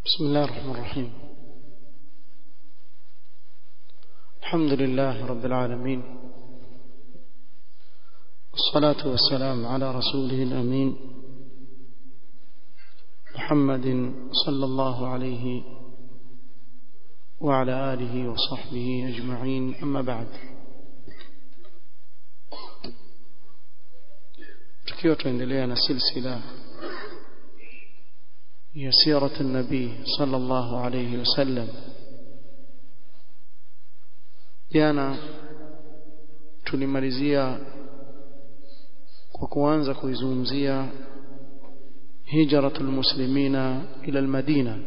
بسم الله الرحمن الرحيم الحمد لله رب العالمين والصلاة والسلام على رسوله الأمين محمد صلى الله عليه وعلى آله وصحبه أجمعين أما بعد tukiwa tuendelea na silsila ya sirat nabii sallallahu alayhi wasallam jana tulimalizia kwa kuanza kuizungumzia hijratul muslimina ila almadina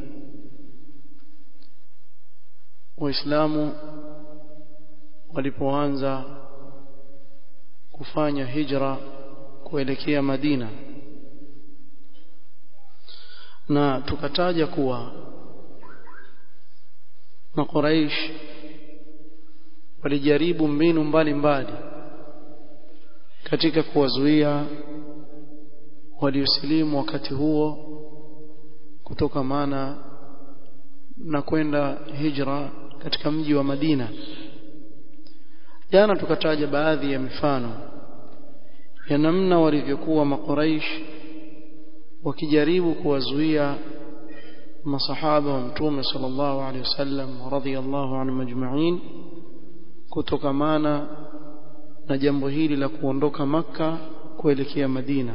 waislamu walipoanza kufanya hijra kuelekea Madina na tukataja kuwa makuraish walijaribu mbinu mbalimbali katika kuwazuia waliosilimu wakati huo kutokamana na kwenda hijra katika mji wa Madina jana tukataja baadhi ya mifano ya namna walivyokuwa makuraish wakijaribu kuwazuia masahaba wa mtume sallallahu alaihi wasallam radhiyallahu anhum ajma'in kutokamana na jambo hili la kuondoka maka kuelekea Madina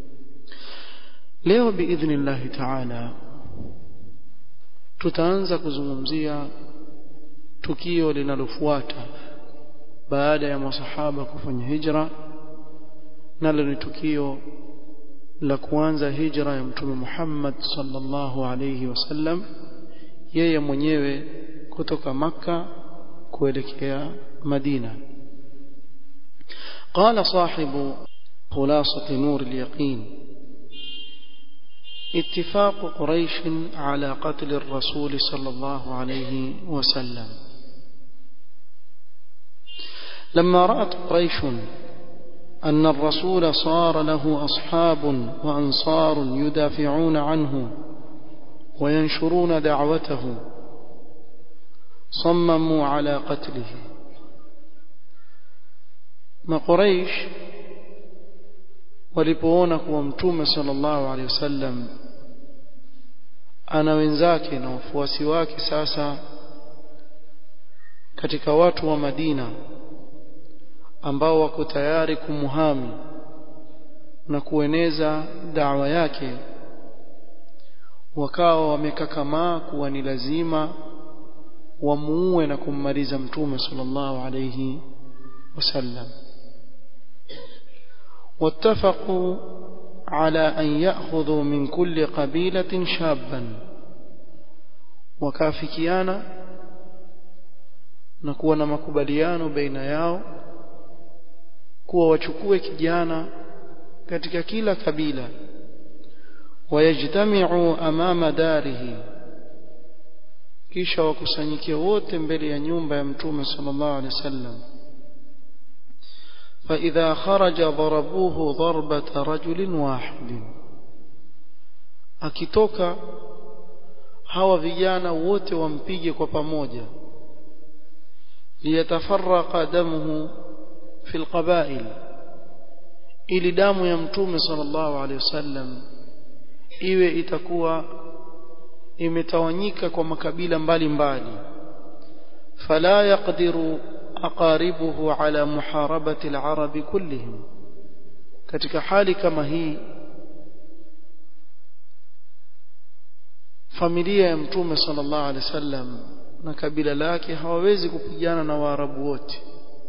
leo biidhnillah ta'ala tutaanza kuzungumzia tukio linalofuata baada ya masahaba kufanya hijra nalo ni tukio la kuanza hijra ya mtume Muhammad sallallahu alayhi wasallam yeye mwenyewe kutoka maka kuelekea Madina قال صاحب خلاصة نور اليقين اتفاق قريش على قتل الرسول صلى الله عليه وسلم لما رأت قريش أن الرسول صار له أصحاب وأنصار يدافعون عنه وينشرون دعوته صمموا على قتله ما قريش walipoona kuwa mtume sallallahu alaihi wasallam ana wenzake na wafuasi wake sasa katika watu wa Madina ambao wako tayari kumuhami na kueneza dawa yake wakawa wamekakamaa kuwa ni lazima wamuue na kummaliza mtume sallallahu alayhi wasallam واتفقوا على أن يأخذوا من كل قبيلة شابا وكافكيانا نكون مكبليان بين yao kuwa wachukue kijana katika kila kabila wayajtamiu amama darihi kisha wakusanyike wote mbele ya nyumba ya mtume sallallahu alaihi wasallam فإذا خرج ضربوه ضربة رجل واحد akitoka hawa vijana wote wampige kwa pamoja liyatafarraqa damuhu في القبائل ili damu ya mtume sallallahu alaihi wasallam iwe itakuwa imetawanyika kwa makabila mbalimbali fala yaqdiru aqaribuhu ala muharabati al-arab kullihim katika hali kama hii familia ya mtume sallallahu alaihi wasallam na kabila lake hawawezi kupigana na waarabu wote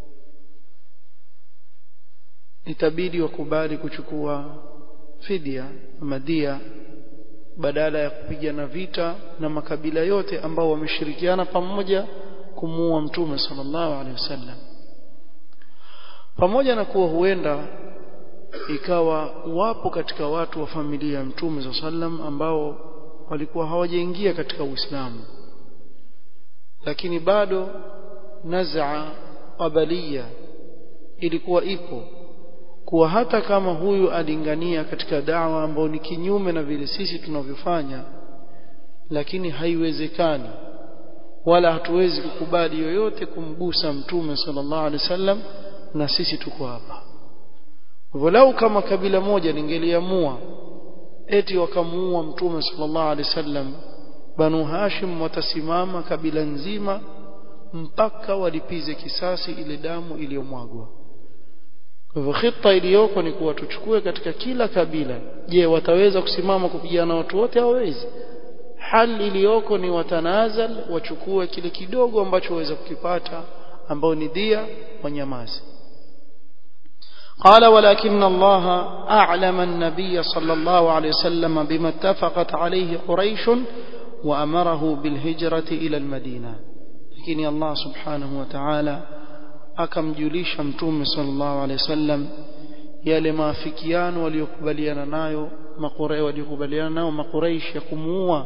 itabidi wakubali kuchukua fidia madia badala ya kupigana vita na makabila yote ambao wameshirikiana pamoja kumuua mtume sallallahu alaihi wasallam pamoja na kuwa huenda ikawa wapo katika watu wa familia ya mtume sallallahu alaihi wasallam ambao walikuwa hawajaingia katika Uislamu lakini bado naz'a qabalia ilikuwa ipo kuwa hata kama huyu alingania katika dawa ambayo ni kinyume na vile sisi tunavyofanya lakini haiwezekani wala hatuwezi kukubali yoyote kumgusa mtume sallallahu alaihi wasallam na sisi tuko hapa walau kama kabila moja lingeliamua eti wakamuua mtume sallallahu alaihi wasallam banu hashim watasimama kabila nzima mpaka walipize kisasi ile damu iliyomwagwa kwa hivyo khita iliyoko ni kuwa tuchukue katika kila kabila je wataweza kusimama kupigana watu wote hawawezi hali iliyoko ni watanazal wachukue kile kidogo ambacho waweza kukipata ambao ni dia wanyamazi قال ولكن الله أعلم النبي صلى الله عليه وسلم بما اتفقت عليه قريش وأمره بالهجرة إلى المدينة لكن الله سبحانه وتعالى akamjulisha mtume sallallahu alaihi wasallam yale maafikiano waliokubaliana nayo makurai waliokubaliana nao makuraish ya kumuua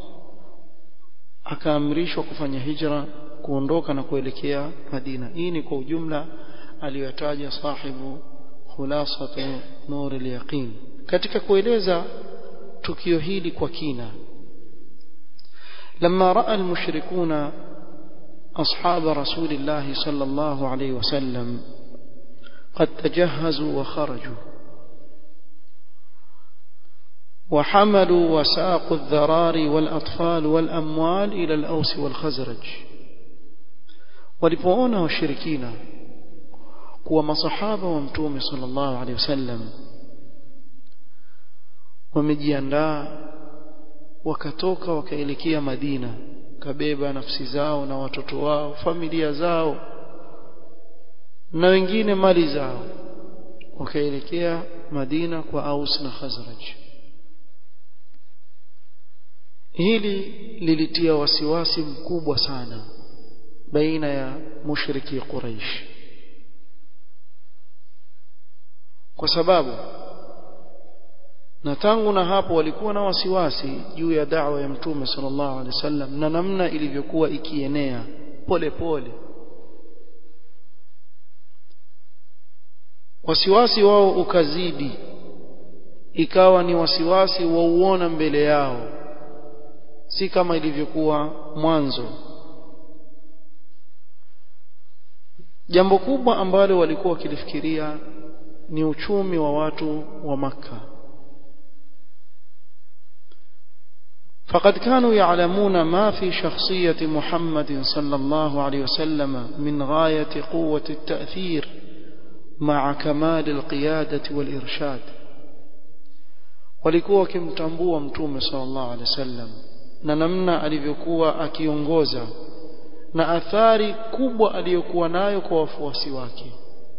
akaamrishwa kufanya hijra kuondoka na kuelekea Madina hii ni kwa ujumla aliyotaja sahibu khulasatu nur al-yaqin katika kueleza tukio hili kwa kina لما راى المشركون اصحاب رسول الله صلى الله عليه وسلم قد تجهزوا وخرجوا وحملوا وساقوا الذراري والاطفال والاموال الى الاوس والخزرج walipoona washirikina kuwa masahaba wa mtume sallallahu alaihi wasallam wamejiandaa wakatoka wakaelekea Madina kabeba nafsi zao na watoto wao familia zao na wengine mali zao wakaelekea Madina kwa Aus na Khazraj hili lilitia wasiwasi mkubwa sana baina ya mushriki Quraish kwa sababu na tangu na hapo walikuwa na wasiwasi juu ya da'wa ya mtume sallallahu alaihi wasallam na namna ilivyokuwa ikienea pole pole wasiwasi wao ukazidi ikawa ni wasiwasi wauona mbele yao si kama ilivyokuwa mwanzo jambo kubwa ambalo walikuwa wakilifikiria ni uchumi wa watu wa maka فقد كانوا يعلمون ما في شخصية محمد صلى الله عليه وسلم من غاية قوة التأثير مع كمال القيادة والإرشاد walikuwa wakimtambua mtume sallallahu alaihi wasallam na namna alivyokuwa akiongoza na athari kubwa aliyokuwa nayo kwa wafuasi wake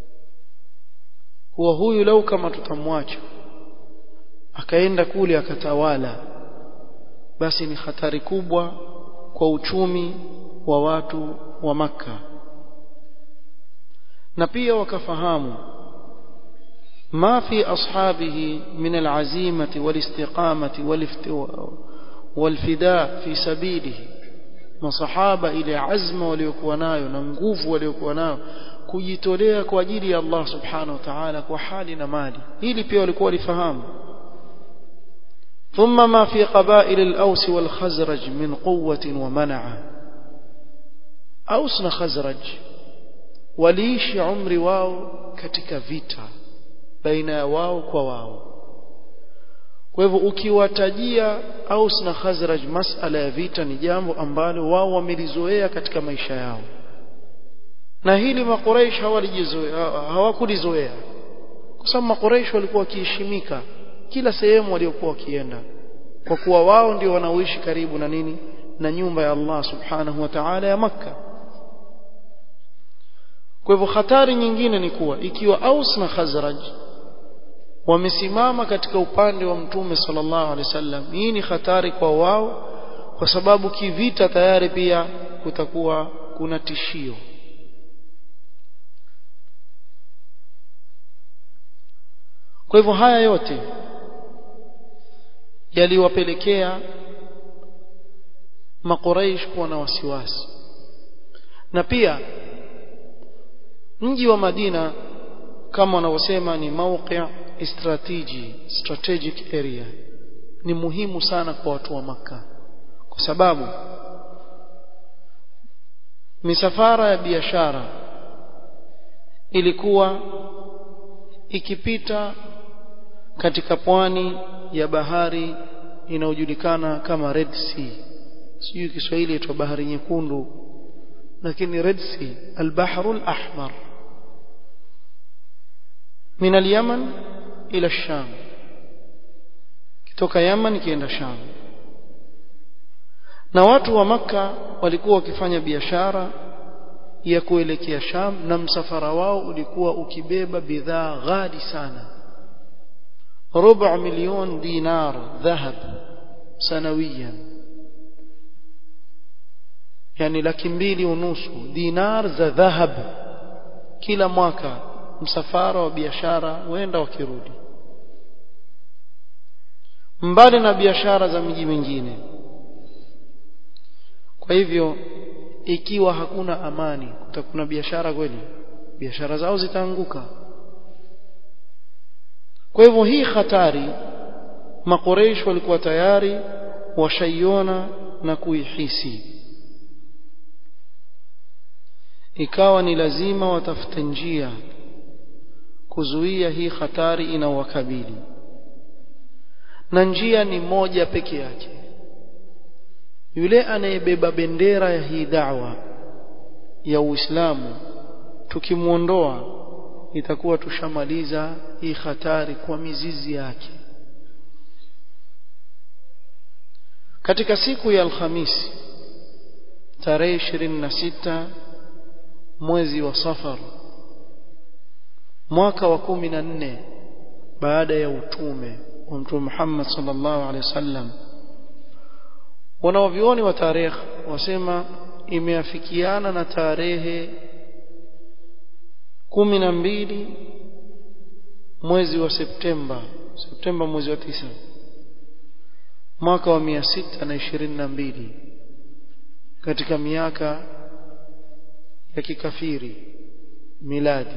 huwa huyu lau kama tutamwacha akaenda kule akatawala basi ni hatari kubwa kwa uchumi wa watu wa maka na pia wakafahamu ما في أصحابه من العزيمة والاستقامة والفداء في سبيله masahaba ile azma waliokuwa nayo na nguvu waliokuwa nayo kujitolea kwa ajili ya Allah subhanahu wa ta'ala kwa hali na mali hili pia walikuwa walifahamu ثم ما في قبائل الأوس والخزرج من قوة ومنعة أوس خزرج waliishi umri wao katika vita baina ya wao kwa wao kwa hivyo ukiwatajia Aus na Khazraj masala ya vita ni jambo ambalo wao wamelizoea katika maisha yao na hili makuraish hawalijizoea hawakulizoea kwa sababu makuraish walikuwa wakiheshimika kila sehemu waliokuwa wakienda kwa kuwa wao ndio wanaoishi karibu na nini na nyumba ya Allah subhanahu wa ta'ala ya Makka kwa hivyo hatari nyingine ni kuwa ikiwa Aus na Khazraj wamesimama katika upande wa mtume sallallahu alaihi wasallam hii ni hatari kwa wao kwa sababu kivita tayari pia kutakuwa kuna tishio kwa hivyo haya yote yaliwapelekea makuraish kuwa na wasiwasi na pia mji wa Madina kama wanavyosema ni mauqi strategy strategic area ni muhimu sana kwa watu wa maka kwa kwa sababu misafara ya biashara ilikuwa ikipita katika pwani ya bahari inayojulikana kama Red Sea sijui Kiswahili itwa bahari nyekundu lakini Red Sea al-Bahru al-Ahmar min al-Yaman ila Sham kutoka Yaman kienda Sham na watu wa maka walikuwa wakifanya biashara ya kuelekea Sham na msafara wao ulikuwa ukibeba bidhaa ghali sana ربع مليون دينار ذهب سنويا يعني laki mbili unusu dinar za dhahab kila mwaka msafara wa biashara wenda wakirudi mbali na biashara za miji mingine kwa hivyo ikiwa hakuna amani kutakuna biashara kweli biashara zao zitaanguka kwa hivyo hii hatari makoreish walikuwa tayari washaiona na kuihisi ikawa ni lazima watafute njia kuzuia hii hatari inawakabili na njia ni moja peke yake yule anayebeba bendera ya hii da'wa ya Uislamu tukimuondoa itakuwa tushamaliza hii hatari kwa mizizi yake katika siku ya Alhamisi tarehe 26 mwezi wa Safar mwaka wa kumi na nne baada ya utume wa Mtume Muhammad sallallahu alaihi wasallam wanaovioni wa tarehe wasema imeafikiana na tarehe kumi na mbili mwezi wa Septemba Septemba mwezi wa tisa mwaka wa mia sita na ishirini na mbili katika miaka ya kikafiri miladi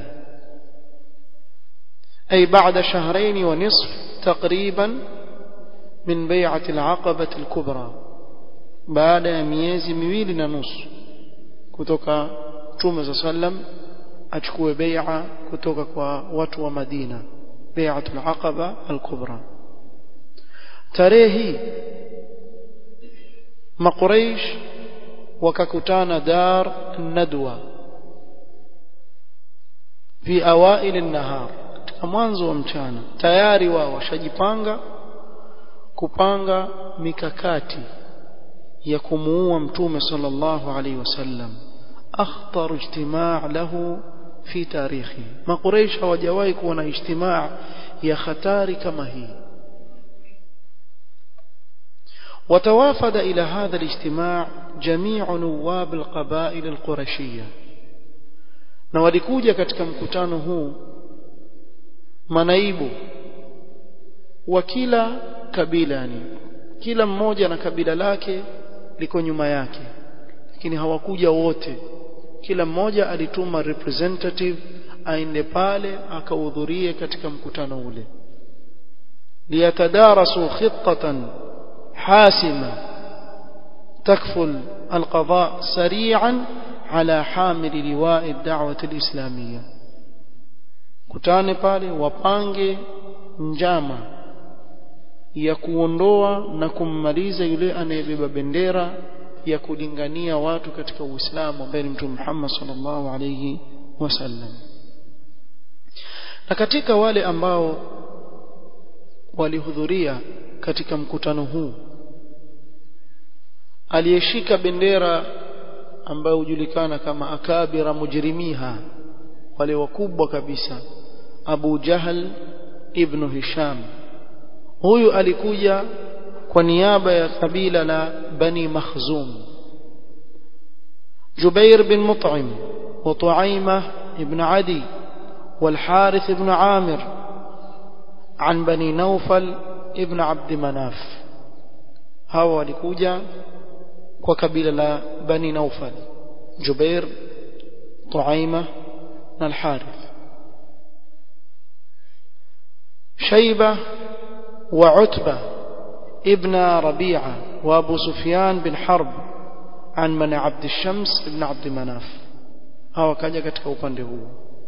أي بعد شهرين ونصف تقريبا من بيعة العقبة الكبرى بعد ميezi miwili na nusu kutoka Mtume صلى الله عليه وسلم achukue bai'a kutoka kwa watu wa Madina bai'atul aqaba al-kubra tarehe hii makuraish wakakutana dar nadwa fi awail an-nahar katika mwanzo wa mchana tayari wao washajipanga kupanga mikakati ya kumuua mtume sallallahu alaihi wasallam akhtar ijtimaa lahu fi tarikhi makuraish hawajawahi kuwa na ijtimaa ya hatari kama hii وتوافد إلى هذا الاجتماع جميع نواب القبائل القرشية na walikuja katika mkutano huu manaibu wa kila kabila yani kila mmoja na kabila lake liko nyuma yake lakini hawakuja wote kila mmoja alituma representative aende pale akahudhurie katika mkutano ule liyatadarasu khitatan حاسمة تكفل القضاء سريعا على حامل لواء الدعوة الإسلامية kutane pale wapange njama ya kuondoa na kummaliza yule anayebeba bendera ya kulingania watu katika Uislamu ambaye ni Mtume Muhammad sallallahu alayhi wasallam na katika wale ambao walihudhuria katika mkutano huu aliyeshika bendera ambayo hujulikana kama akabira mujrimiha wale wakubwa kabisa Abu Jahal ibn Hisham huyu alikuja kwa niaba ya kabila la Bani Makhzum Jubair bin Mut'im wa Tuaimah ibn Adi والحارث بن عامر عن بني نوفل ابن عبد مناف hawa walikuja kwa kabila la bani naufal jubair tuaima na al-harith shayba wa utba ibn rabi'a وأبو سفيان بن حرب عن من عبد الشمس بن عبد مناف هو كاجا katika upande huo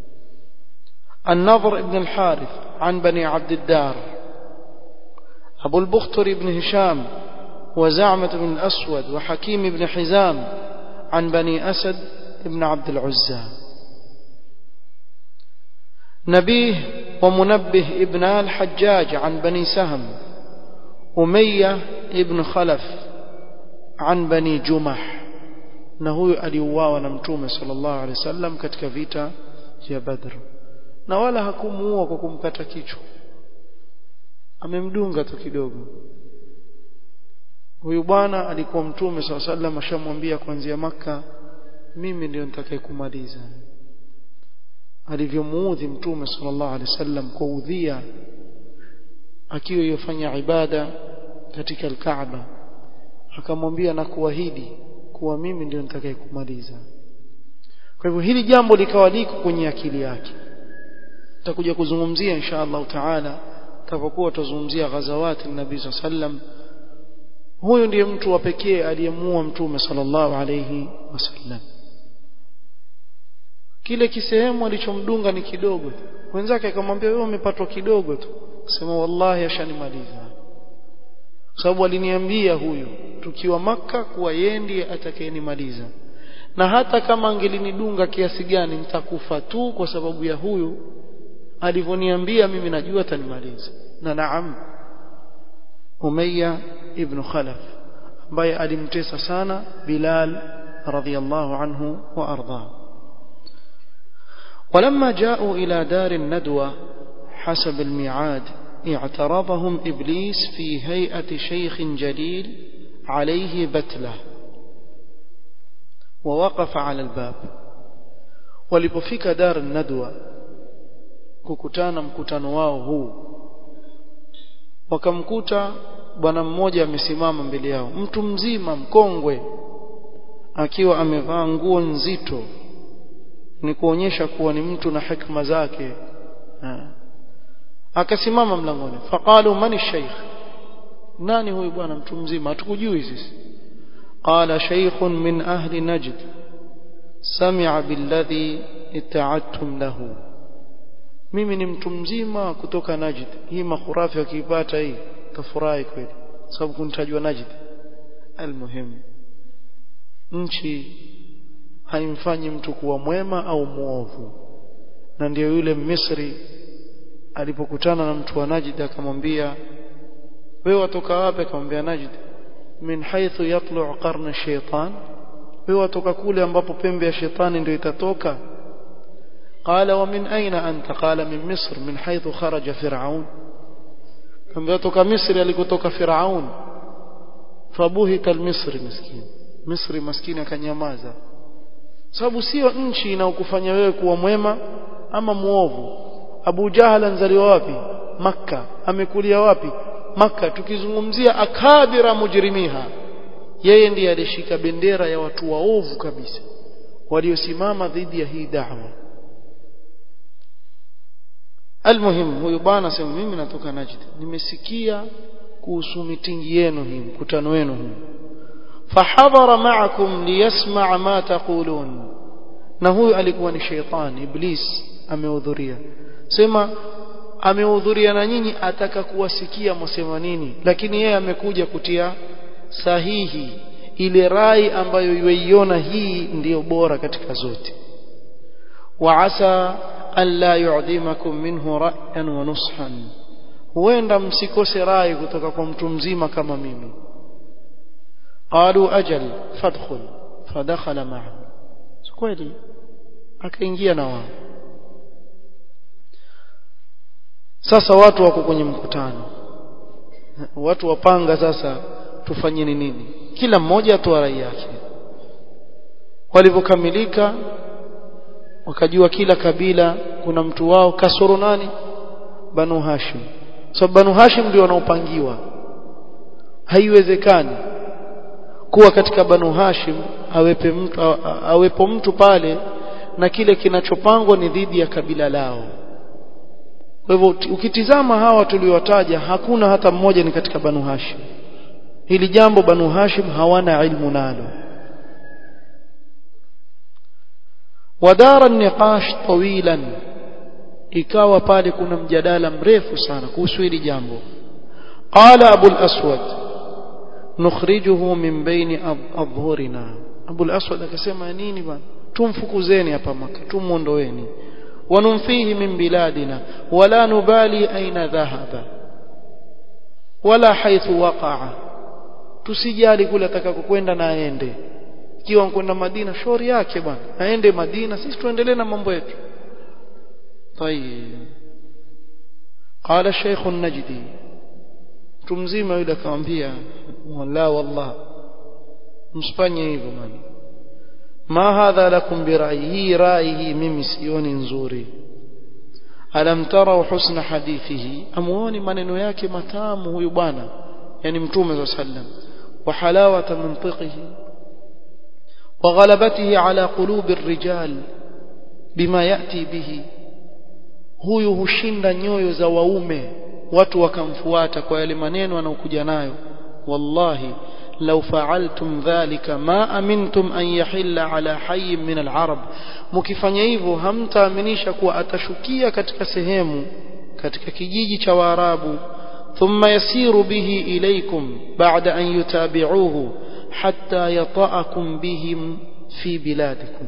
النضر بن الحارث عن بني عبد الدار أبو البختر بن هشام وزعمة بن الأسود وحكيم بن حزام عن بني أسد بن عبد العزى نبيه ومنبه ابن الحجاج عن بني سهم أمية ابن خلف عن بني جمح na huyu aliuawa na mtume sallallahu alaihi wasallam katika vita vya Badr na wala hakumuua kwa kumkata kichwa amemdunga tu kidogo huyu bwana alikuwa mtume sallallahu alaihi wasallam ashamwambia kuanzia maka mimi ndio nitakayekumaliza alivyomuudhi mtume sallallahu alaihi wasallam kwa udhia akiwa yofanya ibada katika al-Kaaba akamwambia na kuahidi kuwa mimi ndio nitakayekumaliza kwa hivyo hili jambo likawa liko kwenye akili yake tutakuja kuzungumzia insha Allah taala tutapokuwa tuzungumzia ghazawati nabii sallam huyu ndiye mtu wa pekee aliyemuua mtume sallallahu alayhi wasallam kile kisehemu alichomdunga ni kidogo wenzake akamwambia wewe umepatwa kidogo tu sema wallahi ashanimaliza sababu aliniambia huyu tukiwa maka kuwa yeye ndiye atakayenimaliza na hata kama angelinidunga kiasi gani nitakufa tu kwa sababu ya huyu alivyoniambia mimi najua atanimaliza na naam Umayya ibn Khalaf ambaye alimtesa sana Bilal radhiyallahu anhu wa arda ولما جاءوا إلى دار الندوة حسب الميعاد اعترضهم إبليس في هيئة شيخ جليل عليه بتلة ووقف على الباب walipofika dar nadwa kukutana mkutano wao huu wakamkuta bwana mmoja amesimama mbele yao mtu mzima mkongwe akiwa amevaa nguo nzito ni kuonyesha kuwa ni mtu na hikma zake ha. akasimama mlangoni faqalu man shaykh nani huyu bwana mtu mzima hatukujui sisi qala shaykhun min ahli najd sami'a billadhi ita'attum lahu mimi ni mtu mzima kutoka najd hii makhurafi akiipata hii tafurahi kweli sababu kunitajwa najd almuhim nchi haimfanyi mtu kuwa mwema au muovu na ndiyo yule Misri alipokutana na mtu wa Najd akamwambia wewe watoka wapi akamwambia Najd min haythu yatlu' qarn shaytan wewe watoka kule ambapo pembe ya shetani ndio itatoka قال ومن أين أنت قال من مصر من حيث خرج فرعون كم toka Misri alikotoka Firaun fabuhita al-Misri maskini Misri maskini akanyamaza sababu sio nchi inaokufanya wewe kuwa mwema ama muovu Abu Jahal anzaliwa wapi Makka amekulia wapi Makka tukizungumzia akabira mujrimiha yeye ndiye alishika bendera ya watu waovu kabisa waliosimama dhidi ya hii da'wa almuhim huyu bwana sema mimi natoka Najd nimesikia kuhusu mitingi yenu hii mkutano wenu huu fahadhara ma'akum liyasma' ma taqulun na huyu alikuwa ni sheitan iblis amehudhuria sema amehudhuria na nyinyi ataka kuwasikia msema nini lakini yeye amekuja kutia sahihi ile rai ambayo yuiona hii ndiyo bora katika zote wa asa an la yu'dimakum minhu ra'yan wa nushan huenda msikose rai kutoka kwa mtu mzima kama mimi qalu ajal fadkhul fadakhala ma'ahu kweli akaingia na wao sasa watu wako kwenye mkutano watu wapanga sasa tufanyeni nini kila mmoja atoa rai yake walipokamilika wakajua kila kabila kuna mtu wao kasoro nani banu hashim so banu hashim ndio wanaopangiwa haiwezekani kuwa katika banu hashim awepe mtu awepo mtu pale na kile kinachopangwa ni dhidi ya kabila lao kwa hivyo ukitizama hawa tuliowataja hakuna hata mmoja ni katika banu hashim hili jambo banu hashim hawana ilmu nalo wadara niqash tawilan ikawa pale kuna mjadala mrefu sana kuhusu hili jambo qala abu al-aswad nukhrijuhu min baini adhhurina abu al-aswad akasema nini bwana tumfukuzeni hapa maka tumuondoeni وننفيه من بلادنا ولا نبالي أين ذهب ولا حيث وقع tusijali kule atakakokwenda na aende ikiwa kwenda Madina shauri yake bwana aende Madina sisi tuendelee na mambo yetu طيب قال الشيخ النجدي tumzima yule akamwambia wala wallah msifanye hivyo bwana ma hadha lakum birai hii rai hii mimi sioni nzuri alam tarau husna hadithihi amuoni maneno yake matamu huyu bwana yani mtume sallam wa halawata mantiqihi wa ghalabatihi ala qulubi الرجال bima yati bihi huyu hushinda nyoyo za waume watu wakamfuata kwa yale maneno anayokuja nayo wallahi لو فعلتم ذلك ما أمنتم أن يحل على حي من العرب mkifanya hivyo hamtaaminisha kuwa atashukia katika sehemu katika kijiji cha Waarabu thumma yasiru bihi ilaykum ba'da an yutabi'uhu hatta yata'akum bihim fi biladikum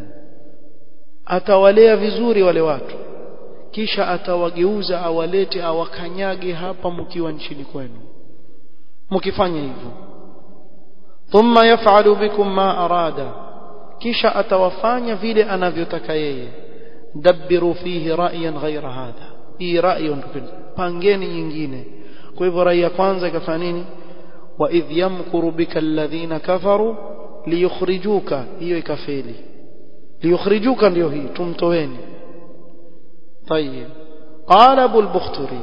atawalea vizuri wale watu kisha atawageuza awalete awakanyage hapa mkiwa nchini kwenu mkifanya hivyo thumma yaf'alu bikum ma arada kisha atawafanya vile anavyotaka yeye dabbiru fihi ra'yan ghayra hadha hii rai pangeni nyingine kwa hivyo rai ya kwanza ikafanya nini wa idh yamkuru bika alladhina kafaru liyukhrijuka hiyo ikafeli liyukhrijuka ndio hii tumtoweni طيب قال ابو البختري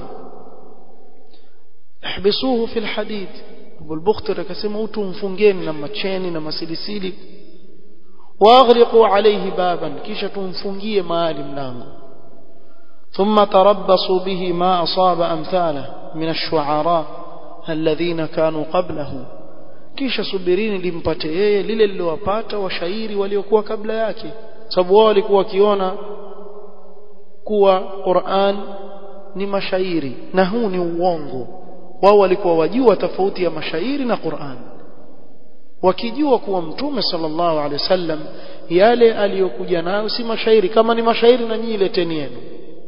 احبسوه في الحديد ابو البختري akasema utumfungeni na macheni na masilisili واغلقوا عليه بابا kisha tumfungie mahali mlango ثم تربصوا به ما أصاب أمثاله من الشعراء الذين كانوا قبله kisha subirini limpate yeye lile lilowapata washairi waliokuwa kabla yake sababu wao walikuwa wakiona kuwa Qur'an ni mashairi na huu ni uongo wao walikuwa wajua tofauti ya mashairi na Qur'an wakijua kuwa mtume sallallahu alaihi wasallam yale aliyokuja nayo si mashairi kama ni mashairi na nyinyi leteni yenu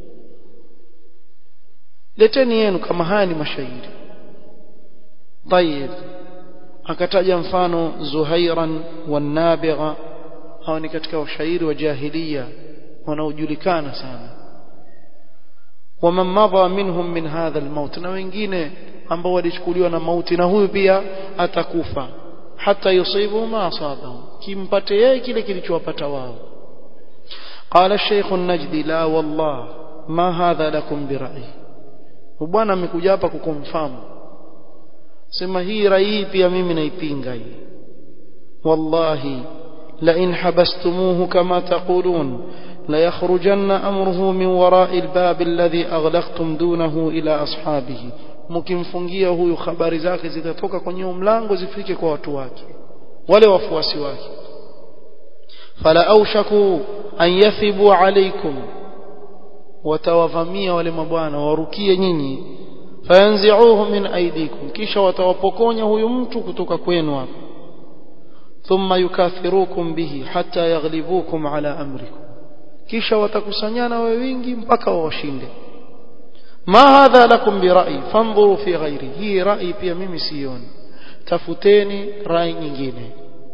leteni yenu kama haya ni mashairi طيب akataja mfano Zuhairan wanabigha hao ni katika washairi wa jahiliya wanaojulikana sana waman madha minhum min hadha almaut na wengine ambao walichukuliwa na mauti na huyu pia atakufa hata yusibu ma asabahu kimpate yeye kile kilichowapata wao قال الشيخ النجدي لا والله ما هذا لكم برأي bwana amekuja hapa kukumfahamu sema hii rai pia mimi naipinga hii wallahi la in habastumuhu kama taqulun la yakhrujanna amruhu min wara'i albab alladhi aghlaqtum dunahu ila ashabihi mkimfungia huyu habari zake zitatoka kwenye mlango zifike kwa watu wake wale wafuasi wake fala aushaku an yathibu alaykum watawavamia wale mabwana warukie nyinyi fayanzi'uhu min aydikum kisha watawapokonya huyu mtu kutoka kwenu hapo thumma yukathirukum bihi hatta yaghlibukum ala amrikum kisha watakusanyana wewe wingi mpaka wawashinde ma hadha lakum bi ra'i fanzuru fi ghairi hii rai pia mimi sioni tafuteni rai nyingine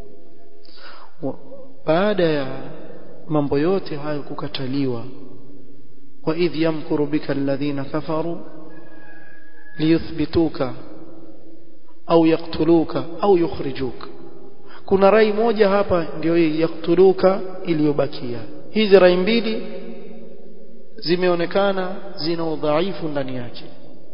baada ya mambo yote hayo kukataliwa wa idh yamkuru bika alladhina kafaru liyuthbituka au yaktuluka au yukhrijuka kuna rai moja hapa ndio hii yaktuluka iliyobakia hizi rai mbili zimeonekana zina udhaifu ndani yake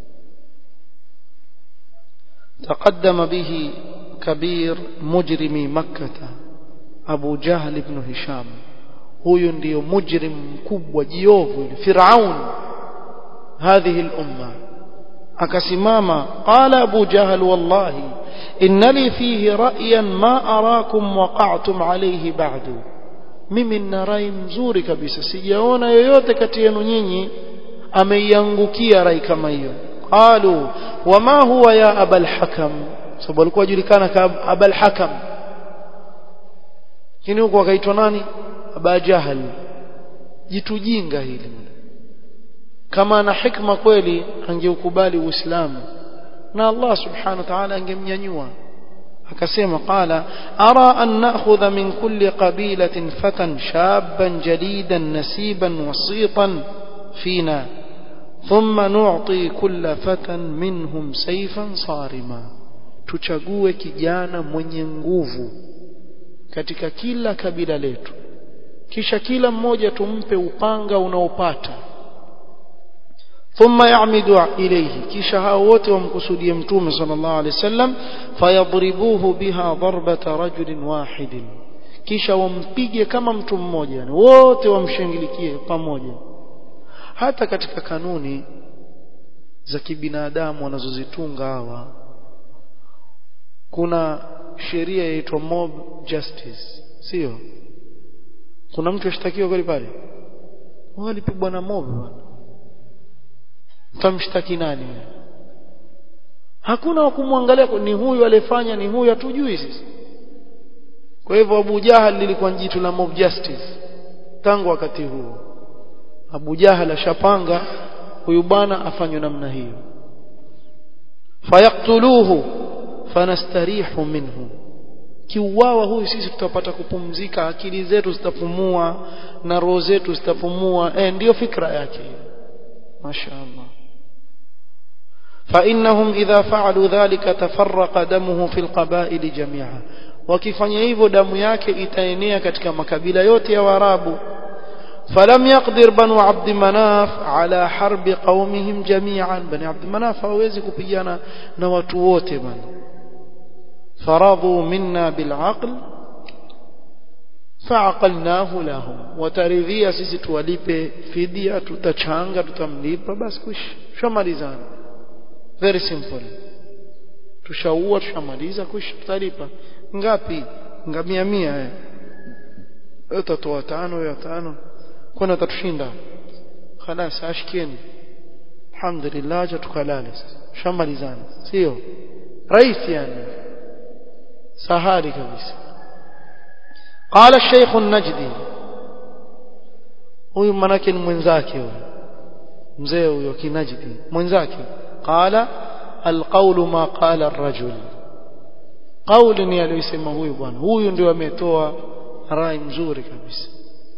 تقدم به كبير مجرمي مكة أبو جهل بن هشام huyu ndio mujrim mkubwa jiovu firaun hadhihi al-umma akasimama qala abu jahl wallahi inna li fihi ra'yan ma arakum waqa'tum alayhi ba'du mimi nina rai mzuri kabisa sijaona yoyote kati yenu nyinyi ameiangukia rai kama hiyo qalu wama huwa ya abal hakam sababu alikuwa ajulikana kama abal hakam kini huko akaitwa nani aba jahal jitu jinga hili kama ana hikma kweli angeukubali uislamu na Allah subhanahu wa ta'ala angemnyanyua akasema qala ara an na'khudha min kulli qabilatin fatan shaban jadidan nasiban wasitan fina thumma nu'ti kulla fatan minhum sayfan sarima tuchague kijana mwenye nguvu katika kila kabila letu kisha kila mmoja tumpe upanga unaopata ثم يعمد إليه kisha hao wote wamkusudie mtume sallallahu alaihi wasallam fayadribuhu biha darbata rajulin wahidin kisha wampige kama mtu mmoja yani wote wamshangilikie pamoja hata katika kanuni za kibinadamu wanazozitunga hawa kuna sheria inaitwa mob justice sio kuna mtu ashtakiwa kweli pale walipigwa na mob bwana utamshtaki nani hakuna wa kumwangalia ni huyu aliyefanya ni huyu hatujui sisi kwa hivyo Abu Jahal lilikuwa jitu la mob justice tangu wakati huo Abu Jahal ashapanga huyu bwana afanywe namna hiyo fayaktuluhu fanastarihu minhu kiuawa huyu sisi tutapata kupumzika akili zetu zitapumua na roho zetu zitapumua eh ndio fikra yake mashaallah فإنهم إذا فعلوا ذلك تفرق دمه في القبائل جميعا wakifanya hivyo damu yake itaenea katika makabila yote ya Waarabu فلم يقدر بنو عبد مناف على حرب قومهم جميعا بني عبد مناف hawezi kupigana na watu wote bana فرضوا منا بالعقل فعقلناه لهم wataridhia sisi tuwalipe fidia tutachanga tutamlipa basi kush shamalizana very simple tushaua tushamaliza kush tutalipa ngapi ngamia mia eh utatoa tano ya tano kwani utatushinda خلاص ashkeni alhamdulillah acha tukalale shamalizana sio rahisi yani sahali kabisa قال الشيخ النجدي huyu manake ni mwenzake huyo mzee huyo kinajdi mwenzake qala alqawlu ma qala ar-rajul qawli ni aliyosema huyu bwana huyu ndio ametoa rai mzuri kabisa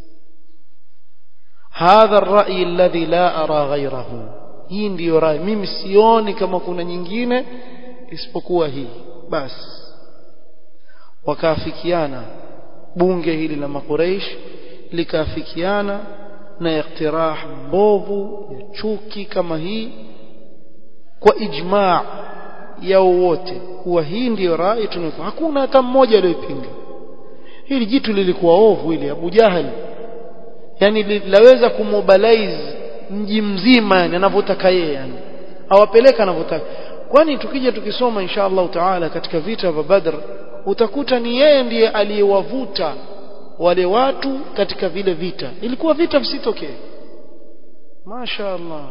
hadha ar-ra'y alladhi la ara ghayrahu hii ndiyo rai mimi sioni kama kuna nyingine isipokuwa hii basi wakaafikiana bunge hili la makureish likaafikiana na iktirah mbovu ya chuki kama hii kwa ijmaa yao wote kuwa hii ndiyo rai tunayo hakuna hata mmoja aliyopinga hili jitu lilikuwa ovu ili Abu Jahal yani laweza kumobilize mji mzima yani anavyotaka yeye yani awapeleka anavyotaka kwani tukija tukisoma insha Allah taala katika vita vya Badr utakuta ni yeye ndiye aliyewavuta wale watu katika vile vita ilikuwa vita visitokee Masha Allah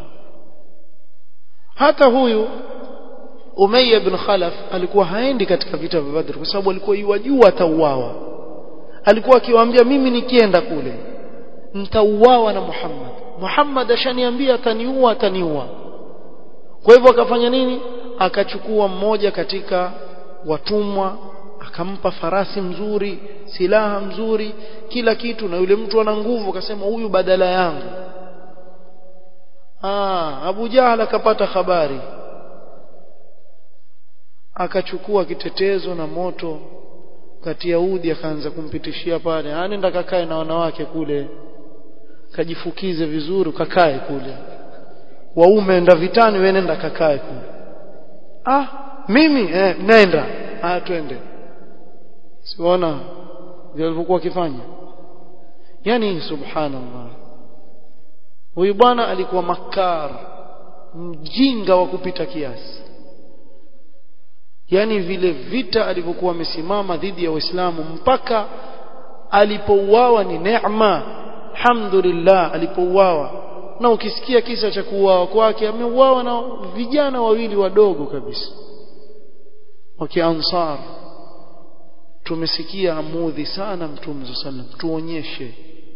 hata huyu Umayya ibn Khalaf alikuwa haendi katika vita vya Badr kwa sababu alikuwa yuwajua atauawa alikuwa akiwaambia mimi nikienda kule nitauawa na Muhammad Muhammad ashaniambia ataniua ataniua kwa hivyo akafanya nini akachukua mmoja katika watumwa akampa farasi mzuri silaha mzuri kila kitu na yule mtu ana nguvu akasema huyu badala yangu ah Abu Jahal akapata habari akachukua kitetezo na moto kati ya udi akaanza kumpitishia pale anenda kakae na wanawake kule kajifukize vizuri kakae kule waume enda vitani wewe nenda kakae kule ah mimi eh, nenda ah twende siona vile walivyokuwa wakifanya yani subhanallah huyu bwana alikuwa makar mjinga wa kupita kiasi yani vile vita alivyokuwa amesimama dhidi ya Waislamu mpaka alipouawa ni neema alhamdulillah alipouawa na ukisikia kisa cha kuuawa kwake ameuawa na vijana wawili wadogo kabisa wa kiansar tumesikia amudhi sana mtume sallam tuonyeshe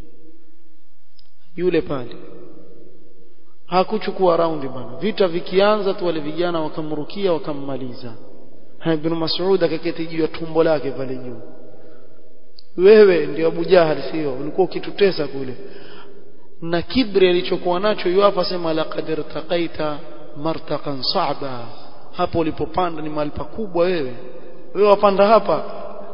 yule pale hakuchukua raundi bana vita vikianza tu wale vijana wakamrukia wakammaliza ibn Mas'ud akaketi juu ya tumbo lake pale juu wewe ndio Abu Jahal sio ulikuwa ukitutesa kule na kibri alichokuwa nacho yuapa sema laqad irtaqaita martaqan sa'ba hapo ulipopanda ni mahali pakubwa wewe wewe wapanda hapa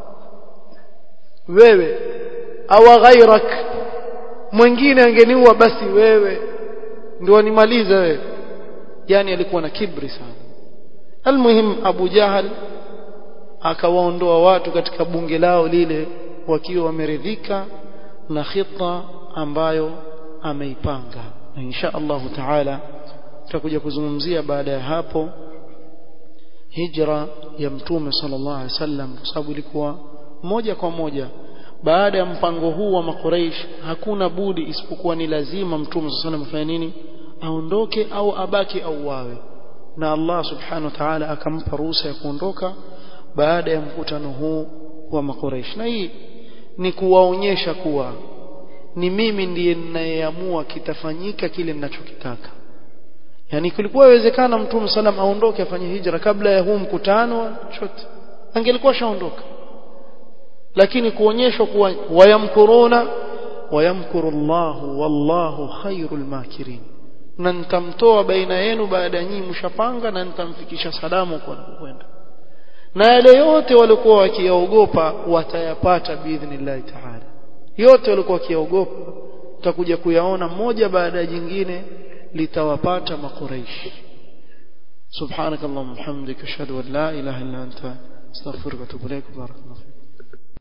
wewe au ghairak mwingine angeniua basi wewe ndio animaliza wewe yani alikuwa na kibri sana almuhim Abu Jahal akawaondoa watu katika bunge lao lile wakiwa wameridhika na khita ambayo ameipanga na insha Allah taala tutakuja kuzungumzia baada ya hapo hijra ya mtume sallallahu alaihi wasallam kwa sababu ilikuwa moja kwa moja baada ya mpango huu wa makuraish hakuna budi isipokuwa ni lazima mtume sallallahu alaihi wasallam afanye nini aondoke au abaki au wawe na Allah subhanahu wa ta'ala akampa ruhusa ya kuondoka baada ya mkutano huu wa makuraish na hii ni kuwaonyesha kuwa ni mimi ndiye ninayeamua kitafanyika kile ninachokitaka yani kulikuwa inawezekana mtume sallam aondoke afanye hijra kabla ya huu mkutano chote angelikuwa shaondoka lakini kuonyeshwa kuwa wayamkuruna wayamkuru Allahu wallahu khairul makirin na nitamtoa baina yenu baada ya nyinyi mshapanga na nitamfikisha salamu kwa kwenda na yale yote walikuwa wakiogopa watayapata biidhnillahi ta'ala yote walikuwa wakiogopa tutakuja kuyaona moja baada ya jingine litawapata makuraishi subhanakallahumma hamdika ashhadu an la ilaha illa anta astaghfiruka wa atubu ilaik barakallahu